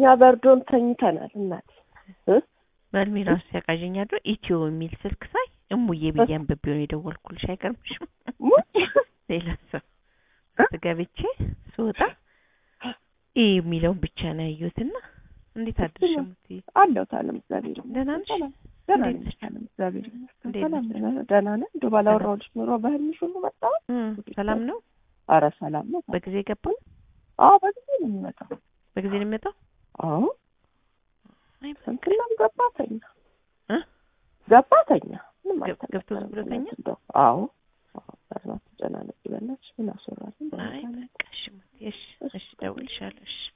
እኛ በርዶን ተኝተናል እናቴ እ በህልሜ ራሱ ሲያቃዠኝ አድሮ ኢትዮ የሚል ስልክ ሳይ እሙዬ ብዬ አንብቤው ነው የደወልኩልሽ። አይገርምሽም? ሙች ሌላ ሰው ገብቼ ስወጣ ይህ የሚለውን ብቻ ነው ያየሁትና እንዴት አድርሽ እምትይ? አለሁ ታለም እግዚአብሔር ይመስገን። ደህና ነሽ? ሰላም ደህና እንዴት ነሽ? ታለም እግዚአብሔር ይመስገን። እንዴት ሰላም ነን፣ ደህና ነን። እንደው ባላወራሁልሽ ኑሮ በህልምሽ ሁሉ መጣ። እም፣ ሰላም ነው? አረ ሰላም ነው። በጊዜ ገባ? አዎ በጊዜ ነው የሚመጣው። በጊዜ ነው የሚመጣው? አዎ አይ ስንክላም ገባ ተኛ እ? ገባ ተኛ። ምንም ገብ- ገብቶ ዝም ብሎ ተኛ? እንደው አዎ አዎ በእናትሽ ተጨናነቂ በእናትሽ ምን አስወራለን? አይ በቃ እሺ እምትይ፣ እሺ እሺ፣ እደውልልሻለሁ እሺ